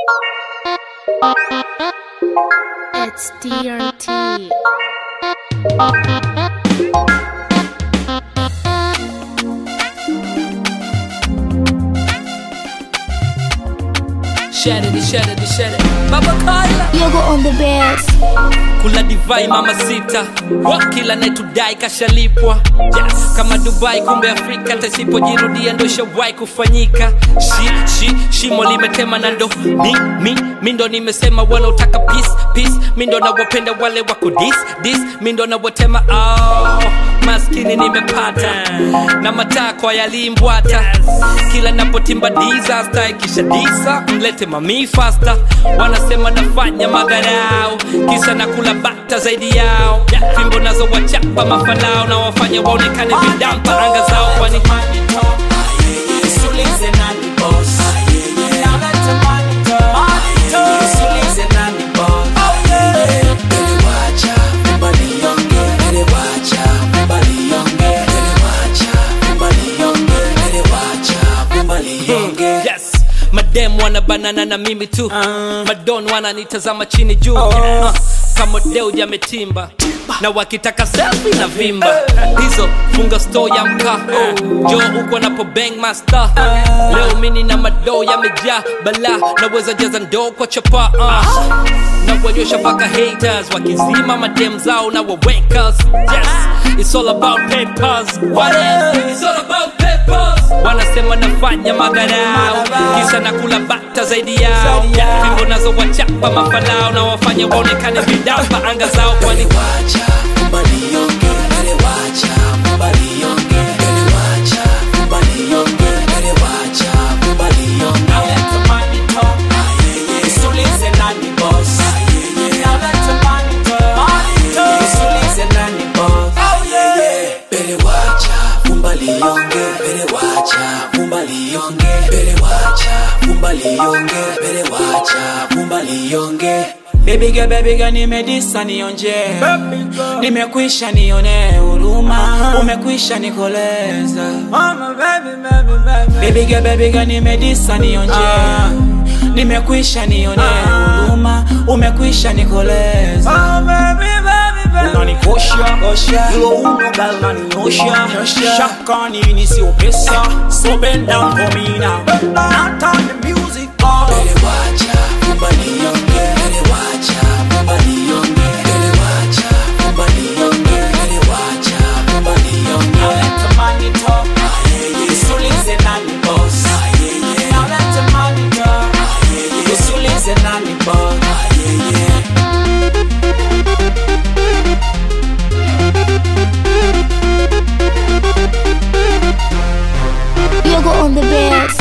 It's DRT. Shatter it, shatter it, shatter it. Baba Kaya Yoga on the best. kula divai mama sita Wa, kila naitudai kashalipwa yes. kama dubai kumbe afrika tasipojirudia ndo shawai kufanyika shi, shi, shimo limetema na ndo mi, mi, mi ndo nimesema wanaotaka peace, peace. mi ndo nawapenda wale wako dis, dis. mi ndo nawatema oh, maskini nimepata na matakwa yalimbwata kila napotimba disaster ikisha disa mlete mami fasta wanasema nafanya madharau kisa na kula bata zaidi yao fimbo nazo wachapa mafalao na wafanya waonekane vidampa anga zao kwani Usiulize nani boss. Now let the money talk. Usiulize nani boss. Elewacha, mbalionge. Elewacha, mbalionge. Elewacha, mbalionge. Elewacha, mbalionge. yes madem wana banana na mimi tu madon wananitazama chini juu uh, kama deu jametimba na wakitaka selfie na vimba hizo funga store ya mkaa jo uko napo bang master leo mini na madoo yamejaa bala naweza jaza ndoo kwa chapa uh. na kuonyesha mpaka haters wakizima madem zao na wawekas yes it's all about papers what is it's all about papers wanasema nafanya madharau kisa na kula bata zaidi yao fimbo nazo wachapa mafalao na wafanya waonekane vidamba anga zao kwani Elewacha, mbalionge. Elewacha, mbalionge. Elewacha, mbalionge. Elewacha, mbalionge. Now let the money talk. Usiulize nani boss. Now let the money talk. Usiulize nani boss. Elewacha, mbalionge. Elewacha, mbalionge. Elewacha, mbalionge. Elewacha, mbalionge. Baby girl, baby girl, nimedisa nionje, nimekwisha nione huruma, umekwisha nikoleza. Baby girl, baby girl, nimedisa nionje, nimekwisha nione huruma, umekwisha nikoleza. unanikosha hilo uno gal naninyosha shaka nini sio pesa so bend down for me now not on the music oh. Elewacha, mbalionge, elewacha, mbalionge, elewacha, mbalionge, elewacha, mbalionge. Now let the money talk. Usiulize nani boss. Now let the money talk. Usiulize nani boss. Yoga on the best.